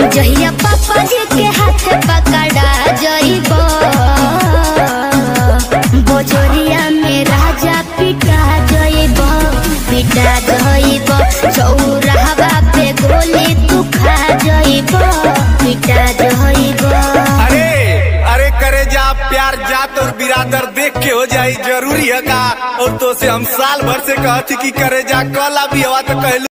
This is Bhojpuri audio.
जहिया पापा जी के हाथ पकड़ा जइब बोजोरिया में राजा पिटा जइब पिटा जइब चौराहा पे गोली तू खा जइब पिटा जइब अरे अरे करे जा प्यार जात और बिरादर देख के हो जाई जरूरी है का और तो से हम साल भर से कहती कि करे जा कल अभी हवा तो कहलू